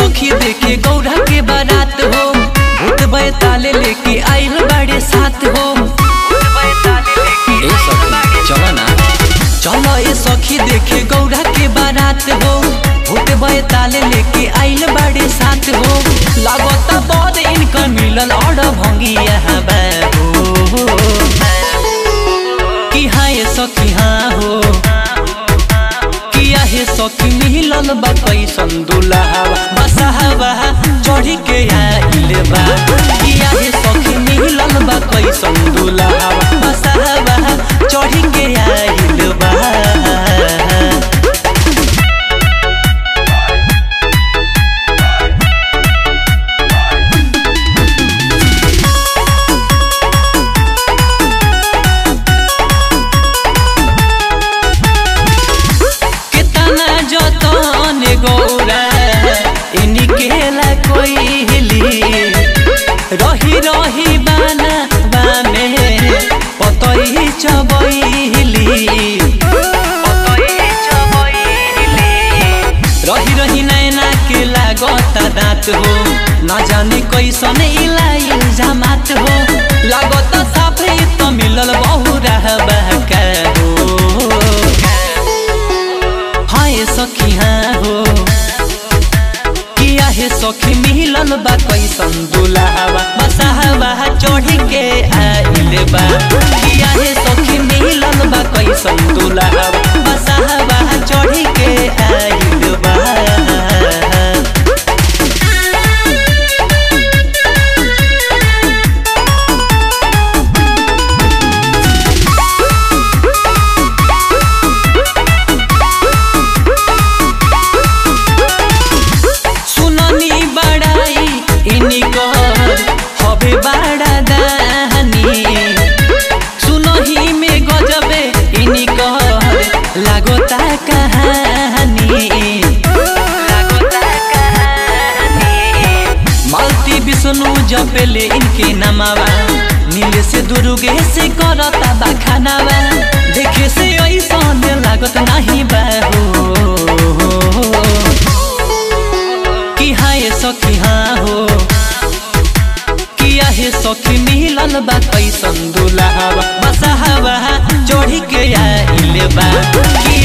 सखी देखे गौरा के बारात हो भूत बैताले लेके आइल बाड़े साथ हो ए सखी चलो ना चलो ए सखी देखे गौरा के बारात हो भूत बैताले लेके आइल बाड़े साथ हो लागता बड़ इनकर मिलल और भंगी यहाँ बाबू कि हाँ ये सखी हाँ हो किया हे सखी मिलल बा कैसन दुल्हावा बसहावा चढ़ी के आइल बा किया हे सखी मिलल बा कैसन दुल्हावा बसहावा चढ़ी के आइल बा कितना जतन गौरा इनकेला कोई हिली रही रही बाना बामे पतई चबैली रही रही नैना के लागता दाँत हो न जाने कैसन इलाई जमात हो लागत साफे त मिलल बहु रहबा का हो हाय सखी हाँ हो किया हे सखी मिलल बा कैसन दुल्हावा बसहावा चढ़ी के आइल बा किया हे सखी मिलल बा कैसन दुल्हावा बसहावा चढ़ी के आइल बा सुननी बड़ाई इनकर हबे बड़ा दानी सुनही में गजबे इनकर लागोता कहानी मालती विष्णु जपेले इनके नमावा नीले से दुर्गे से करता बखानावा देखे से ऐसा लागत नहीं बाहो कि हाँ ये सखी हाँ हो किया हे सखी मिलल बा कैसन दुल्हावा बसहावा चढ़ी के आइल बा कि